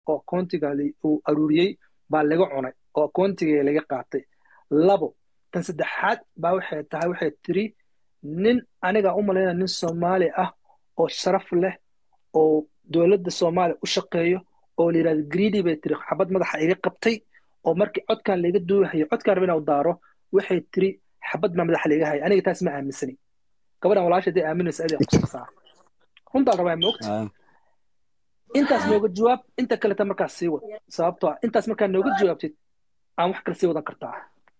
oo akoontiga uu aruuriyey baa laga cunay oo akoontiga laga qaatay labo tan saddexaad baa waxay tahay waxay tiri nin aniga u malayna nin soomaali ah oo sharaf leh oo dowladda soomaaliya u shaqeeyo oo la yidhahdo greedy bay tiri xabad madaxa iga qabtay oo markii codkan laga duuhayo codkan raba inuu daaro waxay tiri xabad baa madaxa laga haya aniga taas ma aaminsani gabadhan walaasha hadday aaminaysa aday qusasaa runtaa rabaa ma ogta intaas nooga jawaab inta kaleta markaas sii wad sababtoo ah intaas markaa nooga jawaabtid aan wax kale sii wadan kartaa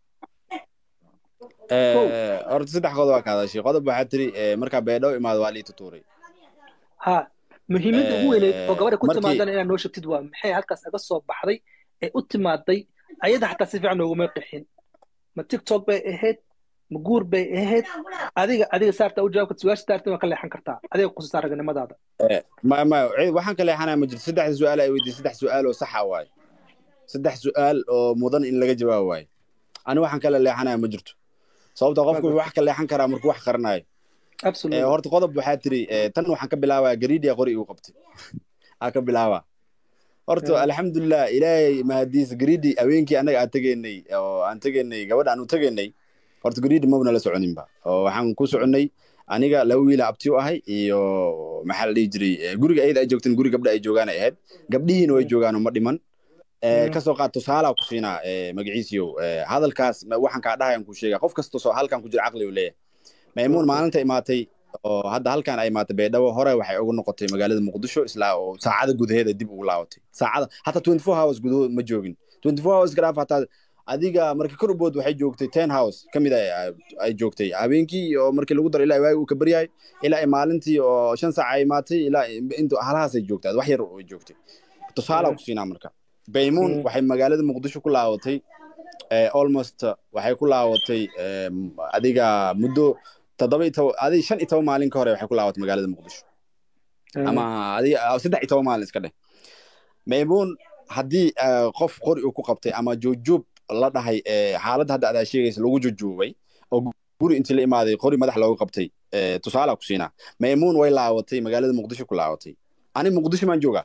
horta saddex qodob waa ka hadashay qodob waxaa tiri markaa beedhow imaado waa lii tutuuray ha muhiimadda ugu weyneyd oo gabadha ku timaadana inaad noo sheegtid waa maxay halkaas aga soo baxday ee u timaaday ayada xataa si fiican nooguma qixin ma tiktok bay ahayd ma guur bay ahayd adiga adiga saarta u jawaabka su-aasha saarta waa ka leexan kartaa adiga qususaa raganimadaada ma ma waxaan ka leexanaya ma jirto saddexda su-aal ay weydiin saddex su-aal oo saxa waaye saddex su-aal oo mudan in laga jawaabo waaye ani waxaan kala leexanaya ma jirto sababta qofku wuxuu wax ka leexan karaa markuu wax qaranayo horta qodob waxaa tiri tan waxaan ka bilaabaa gariidia qori igu qabtay aa ka bilaabaa horta alxamdulilah ilaahay mahadiis gariidi haweenkii annaga aan tegaynay oo aan tegaynay gabadha aan u tegaynay horta gariidi mabna la soconinba oo waxaan ku soconnay aniga laba wiila abti u ahay iyo maxaa la dhihi jiray guriga ayada ay joogteen guri gabdha ay joogaan ay ahayd gabdhihiina way joogaanoo ma dhiman kasoo qaad tusaalaa ku siinaa magaciisiyow hadalkaas waxaan kaa dhahayan ku sheega qof kasta soo halkan ku jira caqli uu leeyahay maymuun maalinta imaatay oo hadda halkan ay imaatay baydhabo hore waxay ugu noqotay magaalada muqdisho islaa oo saacada gudaheeda dib ugu laabatay saacada hataa twenty four hours gudahood ma joogin twenty four hours garaaf hataa adiga markii kor u bood waxay joogtay ten house ka mid ay joogtay habeenkii oo markii lagu daro ilaa waagi uu ka baryahay ilaa maalintii oo shan saac ay imaatay ilaa intu halahaasay joogtay wax yar ay joogtay tusaalaa ku siinaa marka baymuun waxay magaalada muqdisho ku laabatay almost waxay ku laabatay adiga muddo toddoba iyo toban adiga shan iyo toban maalin ka hore waxay ku laabatay magaalada muqdisho ama adiga saddex iyo toban maalin iska dheh maymuun haddii qof qori uu ku qabtay ama joojoob la dhahay xaaladda hadda adaa sheegaysa lagu jojoobay oo guri intii la imaaday qori madax looga qabtay tusaalaa ku siinaa maymuun way laabatay magaalada muqdisho ku laabatay ani muqdisho maan joogaa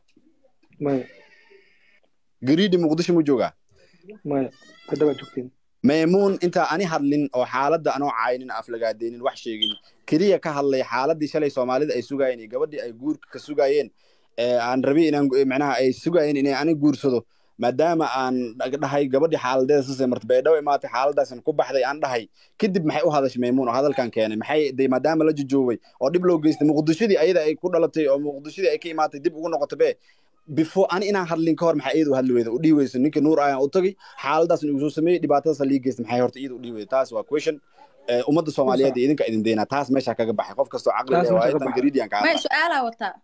gariidi muqdisho mu joogaa maymuun intaa ani hadlin oo xaaladda anoo caynin aflagaadeynin wax sheegin keliya ka hadlay xaaladii shalay soomaalida ay sugaayeen iyo gabadhii ay guurka ka sugaayeen aan rabi inaan macnaha ay sugaayeen inay ani guursado maadaama aan dhahay gabadhii xaaladeeda sasay marta baydhabo imaatay xaaladaasan ku baxday aan dhahay kadib maxay u hadashay maymuun oo hadalkan keenay maxay de maadaama la jojoobay oo dhib loo geystay muqdishadii ayada ay ku dhalatay oo muqdishadii ay ka imaatay dib ugu noqotay be before ani inaan hadlin ka hor maxay iyada u hadli weyda u dhihi weysa ninka nuur ayaan u tagay xaaladaasan igu soo sameeyey dhibaatadaasa lii geystay maxay horta iyada u dhihi weyda taas waa question ummadda soomaaliyeed iyo idinka idin deynaa taas meeshaa kaga baxay qof kastoo caqli leh waa tan gariidiyan ka may su-aalaa wataa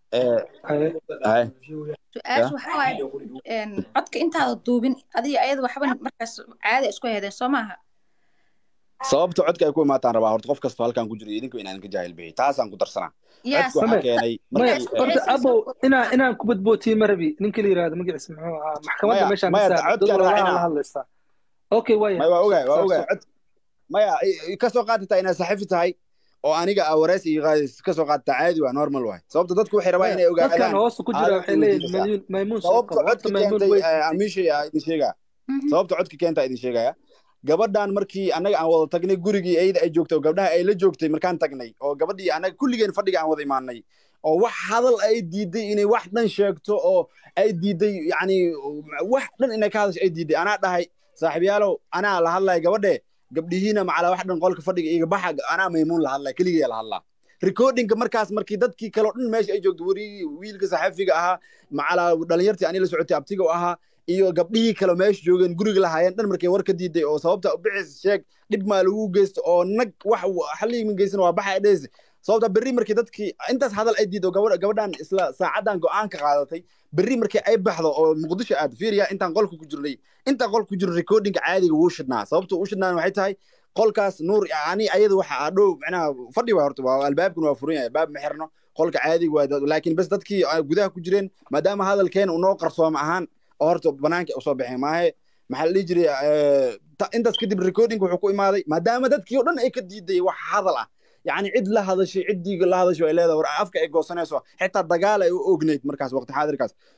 su-aasha waxa waaye codka intaada duubin adiga ayada waxba markaas caada isku hedeen soo maaha sababta codka ay ku imaataan rabaa horta qof kastoo halkan ku jiro idinka inaan ka jaahil bixi taasaan ku darsanaa codka waxaa keenay horta abow inaan inaan ku badbootiye ma rabi ninka la yirahdo magaciisa muxuu ahaa maxkamadda meeshaan la hadlaysaa okay waaya waa ogaay waa ogaay cod maya kasoo qaadataa inaad saxiifi tahay oo aniga aa wareys iyo qaadis kasoo qaadataa caadi waa normal waay sababta dadku waxay rabaa inay ogaadaan hoosta ku jira waxay leeyihin maymuun sababta codka keentay amiishay aa idin sheegaa sababta codka keenta idin sheegaya gabadhan markii annaga aan wada tagnay gurigii ayada ay joogtay oo gabdhaha ay la joogtay markaan tagnay oo gabadhii annaga kulligeen fadhiga aan wada imaanay oo wax hadal ay diiday inay wax dhan sheegto oo ay diiday yacni wax dhan inay ka hadasho ay diiday anaa dhahay saaxiibyaalow anaa la hadlaya gabadhe gabdhihiina macala wax dhan qolka fadhiga iga baxa anaa maymuun la hadlaya keligaya la hadlaa recordingka markaas markii dadkii kaleo dhan meesha ay joogto warigii wiilka saxafiga ahaa macala dhalinyartii ani la socotay abtiga u ahaa iyo gabdhihii kale meesha joogeen guriga lahaayeen dhan markay war ka diiday oo sababta bicis sheeg dhib maa lagu geysto oo nag wax xaliimin geysan waa baxa dhees sababta berri markii dadkii intaas hadal ay diido gabadhan isla saacadan go-aan ka qaadatay berri markii ay baxdo oo muqdisho aad fiiriya intaan qolka ku jirnay intaan qolka ku jirno recordingka caadiga wuu shidnaa sababta uu shidnaan waxay tahay qolkaas nuur ani ayada waxa adhow macnaha fadhi waa horta waa albaabkuna waa furan yahay albaab ma xirno qolka caadiga waa laakiin bas dadkii gudaha ku jireen maadaama hadalkeena unoo qarsooma ahaan oo horta banaanka usoo baxeen maahe maxaa la dhihi jiray intaas kadib recording wuxuu ku imaaday maadaama dadkii oo dhan ay ka diiday wax hadal ah yacni cid la hadashay ciddii la hadashay ay leedahay war afka ay goosanayso xitaa dagaal ay u ognayd markaas waqti xaadirkaas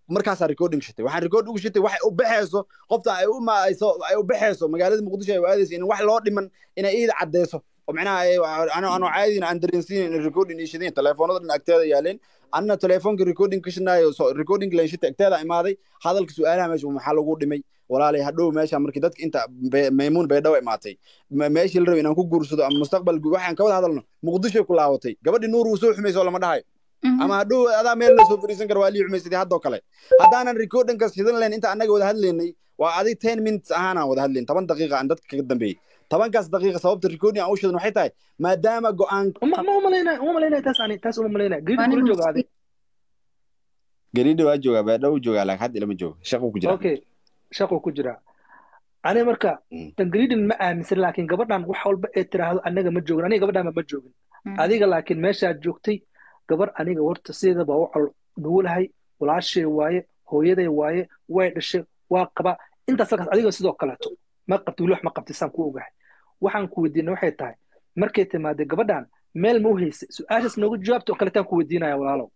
markaasaa recording shatay waxaan record ugu shatay waxay u baxayso qofta ay u maayso ay u baxayso magaalada muqdisho ay u aadayso in wax loo dhiman inay iida cadeyso oo macnaha ay ano ano caadin aan dareensiin in recording ii shadeen telefoonada dhan agteeda yaaleen anna telefoonka recording ka shanaayo so recording leen shatay agteeda imaaday hadalka su'aalaha meesha maxaa lagu dhimay walaalay hadhow meesha markii dadka inta maymuun bay dhaw imaatay meeshii la rabay inaan ku guursado ama mustaqbal waxaan ka wada hadalno muqdishoy ku laabatay gabadhii nuur uu soo xumayso lama dhahayo ama hadhow adaa meel la soo fariisan kara waa lii xumaysaday haddoo kale haddaanan recordingkas shidan layn inta annaga wada hadlaynay waa adig ten minutes ahaanaan wada hadlayn toban daqiiqa aan dadka kaga dambeeyey tobankaas daqiiqa sababta recording aan u shidan waxay tahay maadaama go-aan ma umalaynaya uma malaynaya taas ani taas uma malaynaya gariid kula jooga adig gariidha waa joogaa baadhow joogaa laakiin hadda ilama joogo shaquu ku jira okay shaquu ku jiraa ani marka tan gariidin ma aaminsan laakiin gabadhan wax walba ee tiraahdo anaga ma joogin aniga gabadhan ma joogin adiga laakiin meeshaad joogtay gabar aniga warta sideedaba u cal nuulahay walaashay waaye hooyaday waaye way dhashay waa qaba intaas halkaas adiga sidoo kaleeto ma qabti wili wax ma qabti saan ku ogahay waxaan ku weydiinay waxay tahay markay timaadee gabadhan meel ma u haysay su-aashaas noogu jawaabta oo kaleetaan ku weydiinaya walaalow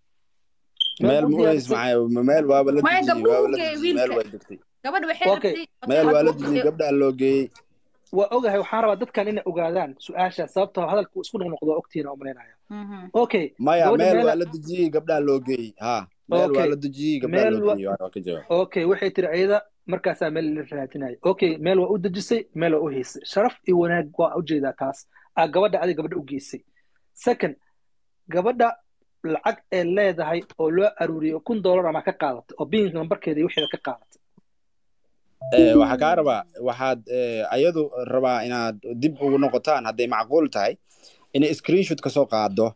meel ma u hays maxaa meel waaba la dejiyey waaba la dejiyey meel waa degtay gabadh waxay Okay. rabtay meel waa la dejiyey gabdhaa loo geeyey waa ogahay waxaan rabaa dadkan inay ogaadaan su-aashaas sababtoo hadalku isku noqnoqdo waa ogtiina u malaynaya Mhm. okay maya gabadha meel meel- waa la dejiyey gabdhaa loo geeyey ha meel waa Okay. la dejiyey gabdhaa Meel loo wa- geeyey waa ka jawaab okay waxay tiri ayada markaasaa meel la raadinaya okay meel waa u dejisay meel waa u haysay sharaf iyo wanaag waa ujeedaa taas aa gabadha adiga gabadha u geysay second gabadha lacag ee leedahay oo loo aruuriyay kun dollar ama ka qaadatay oo biinka nambarkeeda iyo wixeeda ka qaadatay Eh, waxaa kaa rabaa waxaad eh, ayadu rabaa inaad dib ugu noqotaan hadday macquul tahay inay screenshot ka soo qaado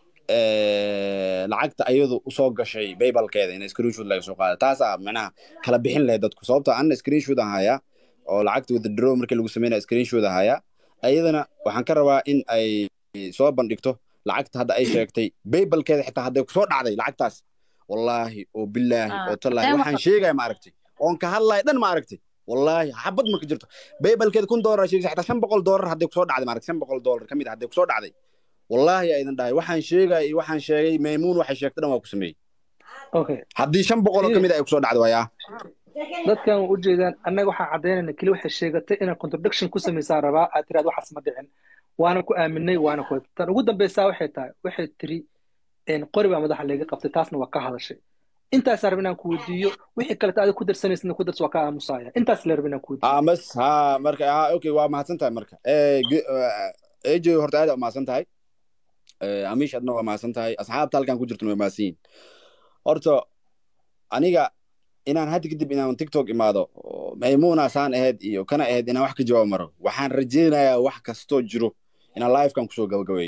eh, lacagta ayadu usoo gashay baybalkeeda inay screenshot laga soo qaado taasaa macnaha kala bixin lahayd dadku sababto anna screenshot aan hayaa oo lacagta withdraw markii lagu sameynaya screenshot aan hayaa ayadana waxaan ka rabaa in ay soo bandhigto lacagta hadda ay sheegtay baybalkeeda xitaa hadday kusoo dhacday lacagtaas wallaahi oo bilaahi Ah, oo tallaahi hadday waxaan sheegaya ma aragtay oon ka hadlaya dhan ma aragtay wallaahi xabad ma ka jirto baybalkeeda kun doolar sheegaysa xitaa shan boqol doolar hadday kusoo dhacday maaragtay shan boqol doolar ka mid ah hadday kusoo dhacday wallaahi aa idin dhahay waxaan sheegaya iyo waxaan sheegay maymuun waxay sheegtay dhan waa ku sameeyey okay haddii shan boqol oo ka mid ah ay kusoo dhacday waayaa dadkan waa ujeedaan annaga waxaan caddaynayna keli waxay sheegatay inay contradiction ku samaysaa rabaa aad tiraad waxaas ma dhicin waana ku aaminay waana ku tan ugu dambeysaa waxay tahay waxay tiri een, qori baa madaxa layga qabtay taasna waa ka hadashay intaasaa raba inaan ku weydiiyo wixii kaleta adig ku darsanaysidna ku dars waa ka aamusaya intaas la raba inaan ku weydiiyo ah mas ha marka ha okay waa mahadsan tahay marka Eh, ge- eh, ejo horta aad aa umahadsan tahay Eh, amish adna waa mahadsan tahay asxaabta halkan ku jirtuna waa mahadsan yihin horta aniga inaan hadda kadib inaan tiktok imaado oo maymuuna saan ahayd iyo kana ahayd inaan wax ka jawaab maro waxaan rajaynayaa wax kastoo jiro inaan livekan kusoo gabagabeeyo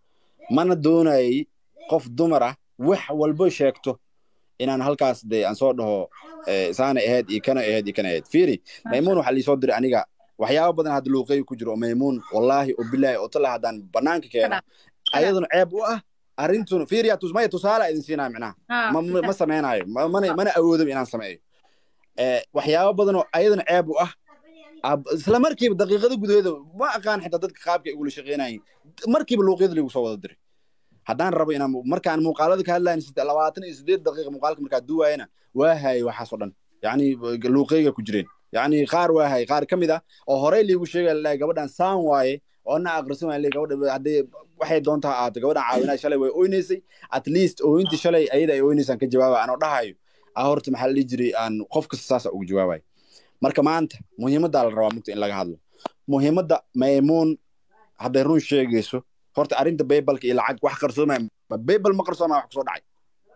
mana doonayay qof dumar ah wax walbo sheegto inaan halkaas de aan soo dhaho eh, saana ahayd iyo kana ahayd iyo kana ahayd fiiri maymuun waxaa liisoo diray aniga waxyaabo badan hadda luuqeey ku jiro oo maymuun wallaahi oo bilaahi oo tala haddaan banaanka keeno ayaduna ceeb u ah arrintuna fiiriya tus maya tusaale idin siinaya micnaha Ha, ma ma- ma samaynayo ma- mana mana awoodo inaan sameeyo Eh, waxyaabo badan oo ayaduna ceeb u ah ab- isla markiiba daqiiqada gudaheeda ma aqaan xitaa dadka qaabka ay ugula shaqeynayin markiiba luuqyada lagu soo wada diray haddaan rabo inaan markaan muuqaalada ka hadlayn labaatan iyo sideed daqiiqa muuqaalka markaa duwaayana waa hayay waxaas oo dhan yacni luuqeyga ku jireen yacni qaar waa hayay qaar ka mid ah oo horey liigu sheegaya lalahay gabadhan saan waaye oo na aqrisan waaya laleeyahay gabadha haddii waxay doontaa ahaato gabadhan caawinaa shalay way oynaysay at least ooyintii shalay ayada ay oynaysaan ka jawaaba anoo dhahayo ah horta maxaa la dhihi jiray aan qof kasta saasa ugu jawaabayo marka maanta muhiimaddaa la rabaa mugta in laga hadlo muhiimadda maymuun hadday run sheegayso horta arrinta baybalka iyo lacag wax qarsoomaya ma baybal ma qarsoomaya wax kusoo dhacay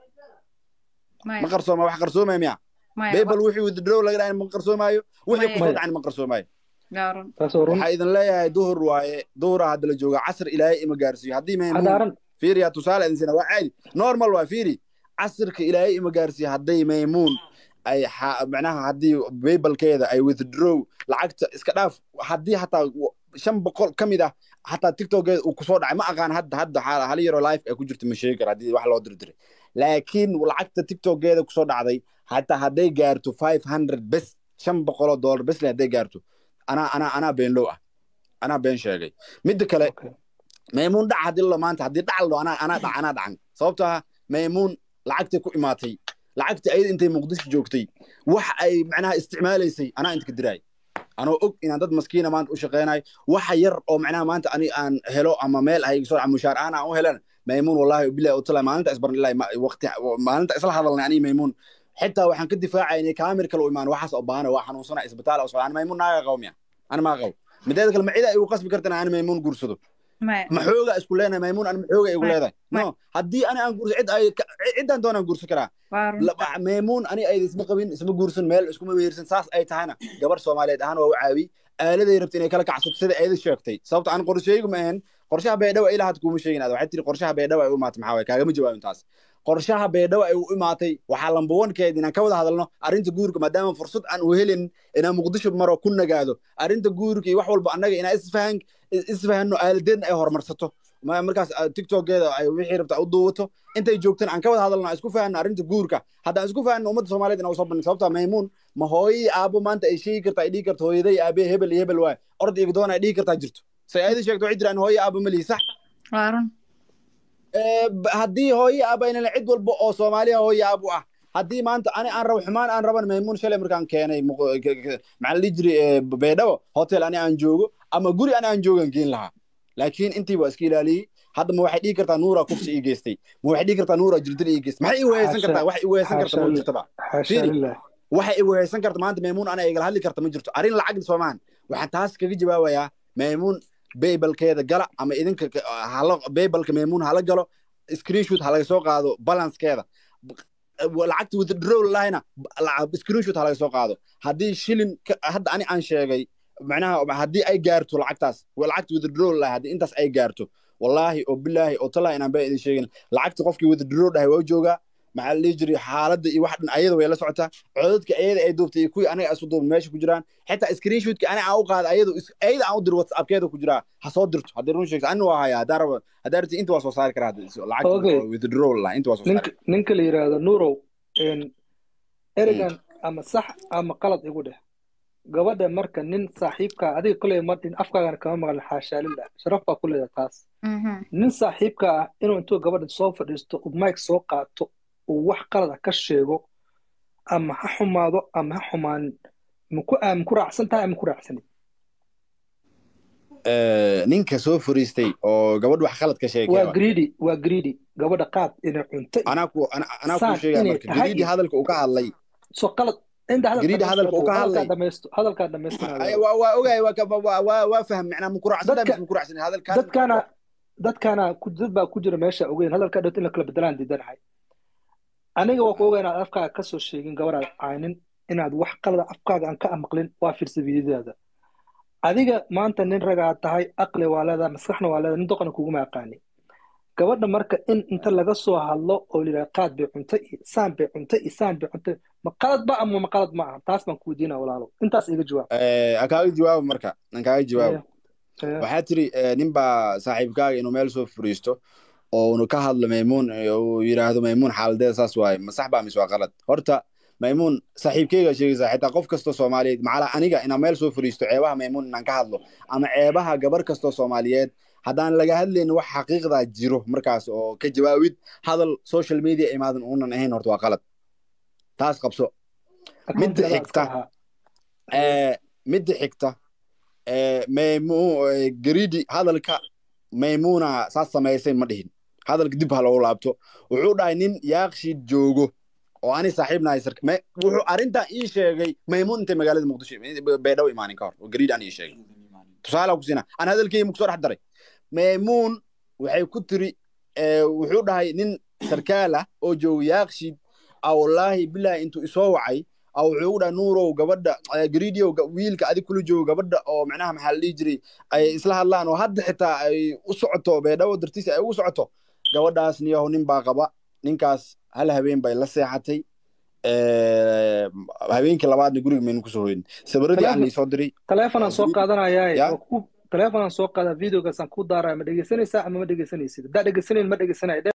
maya, ma qarsoomaya wax qarsoomaya miya maya, baybal wixii withdraw laga dhahay ma qarsoomaayo wixii Maya. kusoo dhacay ma qarsoomaayo gaaran. taasoo run waxaa idin leeyahay duhur waaye duhura hadda la jooga casr ilaahay ima gaarsiiyo haddii maymuun hadaaran fiiriya tusaale idin siina waa caadi normal waa fiiri casirka ilaahay ima gaarsiiyo hadday maymuun ay xa- macnaha haddii baybalkeeda ay withdraw lacagta iska dhaaf haddii hataa w- shan boqol ka mid ah hataa tiktokeeda uu kusoo dhacay ma aqaan hadda hadda xaal- hal yaroo life ay ku jirta ma sheegi kara haddii wax loo dirdiray laakiin lacagta tiktokeeda kusoo dhacday hataa hadday gaarto five hundred bes shan boqoloo dollar bes le hadday gaarto anaa anaa anaa beenlow ah anaa been sheegay midda kale Okay. maymuun dhac haddii lo maanta haddii dhac lo anaa anaa dhac anaa dhacan sababtoo ah maymuun lacagtay ku imaatay lacagtii ayada intay muqdisho joogtay wax ay macnaha isticmaalaysay anaa inta ka diraay anoo og inaan dad maskiina maanta u shaqeynayo waxa yar oo macnaha maanta ani aan helo ama meel ah iga soo dhaca mushaar aan aan u helan maymuun wallahi bilahi utala maalinta isbaran ilaahi waqti maalinta isla hadalnay aniga maymuun xitaa waxaan ka difaacay inay kaamir kale u imaan waxaas oo baana waa xanuunsana isbitaal oo socda ani maymuun naaga qawmiya ani maa qaw mideeda kale ma cida igu qasbi kartan ani maymuun guursado ma xooga isku leenahay maymuun ani ma xooga igu leedahay no haddii ani aan guurso cid ay ciddaan doonaan guursan karaa maymuun ani ayda isma qabin isma guursan meel iskuma weersan saas ay tahayna gabar soomaaliyeed ahaan waa u caawi aaladay rabta inay kala kacsato sida ayda sheegtay sababto aan qorsheygu ma ahayn qorshaha baydhawa ilaa had kuuma sheegin waxay tiri qorshaha baydhawa ay u imaatay maxaa waye kaagama jawaabin taas qorshaha baydhawa ay u imaatay waxaa lambawankeed inaan ka wada hadalno arrinta guurka maadaama fursad aan u helin inaan muqdisho maro ku nagaado arrinta guurka iyo wax walba annaga inaan isfahan isfahanno aaladeedna ay horumarsato markaas tiktokeeda ay wixii rabta u duubato intay joogtaan aan ka wada hadalno aan isku fahanno arrinta guurka haddaan isku fahanno ummadda soomaaliyeed inaan usoo bandhin sababta maymuun ma hooyii aabo maanta ay sheegi kartaa ay dhihi karto hooyaday aabee hebel iyo hebel waaye orod iyo doon ay dhihi kartaa jirto say ayada sheegto waxay jiraan hooyo aabo malihi sax haddii hooyo aabo aynan cid walba oo soomaaliya hooyo aabo ah haddii maanta ani aan rabo xumaan aan raban maymuun shalay markaan keenay maxaa la dhihi jiray baydhabo hotel ani aan joogo ama guri ani aan joogan geen lahaa laakiin intii waa iska ilaaliyey hadda ma waxay dhihi kartaa nuura kufsi ii geystay ma waxay dhihi kartaa nuura jirdil ii geystay maxay ii weheysan kartaa wax ii weheysan karta ma jirtaba waxay ii weheysan karta maanta maymuun ana igala hadli karta ma jirto arrin lacag soomaan waxaan taas kaga jawaabayaa maymuun baybalkeeda gala ama idinka baybalka maymuun hala galo screenshot ha laga soo qaado balancekeeda lacagta withdraw lahayna screenshot ha laga soo qaado haddii shilin hadda ani aan sheegay macnaha haddii ay gaarto lacagtaas lacagta withdraw lahay haddii intaas ay gaarto wallaahi oo bilaahi oo talaa inaan baa idin sheegin lacagta qofkii withdraw dhahay waa u joogaa maxaa la dhihi jiray xaaladda iyo wax dhan ayada way la socotaa codadka ayada ay duubtay iyo kuwii anaga isu duubay meesha ku jiraan xitaa screenshotka ani aan u qaada ayadu ayada aan u diro whatsappkeeda ku jiraa ha soo dirto haddii run sheegto ani waa hayaa haddaan rabo haddaan rabti inta waa soo saari karaa lacagta withdraw lah inta waa soo saari ninka la yidhaahdo nurow ereygan ama sax ama qalad igu dheh gabadha marka nin saaxiibkaa adiga koley martin afkaagana kama maqlin xaashaalillah sharaf baa ku leedahay taas nin saaxiibka ah inuu intuu gabadha soo fadhiisto mike soo qaato uu wax qalada ka sheego ama ha xumaado ama ha xumaanin maku ku raacsan tahay ama ku raacsanin ninka soo fariistay oo gabadh wax qalad ka sheegay waa greedy waa greedy gabadha qaad inay cuntay anaa ku anaa ku sheegay marka greedy hadalka uu ka hadlay so qalad inta greedy hadalka uu ka hadlay dhamaysto hadalkaa dhamaystinaya waa waa ogaay waa waa waa faham macnaa ma ku raacsan tahay ma ku raacsan hadalka dadkana dadkana dad baa ku jira meesha ogeyn hadalkaa dhowt in la kala bedelaan diidanahay aniga waa ku ogaa inaad afkaaga ka soo sheegin gabadhaad caynin inaad wax qalada afkaaga aan ka amaqlin waa firsabiyadaada adiga maanta nin ragaa tahay aqli waa leedahay maskaxna waa leedahay nin doqona kuguma aqaani gabadha marka in inta laga soo hadlo oo layidhaha qaad bay cuntay iyo saan bay cuntay iyo saan bay cuntay ma qalad ba ama ma qalad ma aha taas baan ku weydiinaa walaalo intaas iga jawaab aan kaaga jawaabo marka aan kaaga jawaabo waxaa tiri nin baa saaxiibkaaga inuu meel soo furiisto oo unu ka hadlo maymuun uu yidhaahdo maymuun xaaladeeda saas waaye ma sax baa mise waa qalad horta maymuun saaxiibkeyga sheegaysaa xitaa qof kastoo soomaaliyeed macala aniga inaan meel soo fariisto ceebaha maymuun inaan ka hadlo ama ceebaha gabar kastoo soomaaliyeed haddaan laga hadlayno wax xaqiiqdaa jiro markaas oo ka jawaabid hadal social media imaadan uunan ahayn horta waa qalad taas qabso midda xigta midda xigta garidi hadalka maymuuna saas samaysay ma dhihin hadalka dib ha loogu laabto wuxuu dhahay nin yaaqshiid joogo oo ani saaxiibnahay wuxuu arrintan ii sheegay maymuun intay magaalada muqdisho baydhabo imaanin ka hor oo gariid aan ii sheegay tusaale ku siina aan hadalkeyga muku soo dhex daray maymuun waxay ku tiri wuxuu dhahay nin sarkaal ah oo joogo yaaqshiid a wallaahi bilaahi intuu isoo wacay a wuxuu ugu dhahay nuurow gabadha gariidiow wiilka adig kula joogo gabadha oo macnaha maxaa la dhihi jiray ay isla hadlaan oo hadda xitaa ay u socoto baydhabo dartiisa ay ugu socoto gabadhaas niyahow nin baa qaba ninkaas hal habeen bay la seexatay habeenkii labaadna guriga maynu kusoo hoyin sabiradii aan laisoo diray taleefonaan soo qaadanaya taleefonaan soo qaada videogaasaan ku daaraya ma dhegeysanaysaa ama ma dhegeysanaysid haddaa dhegeysanayn ma dhegeysanaya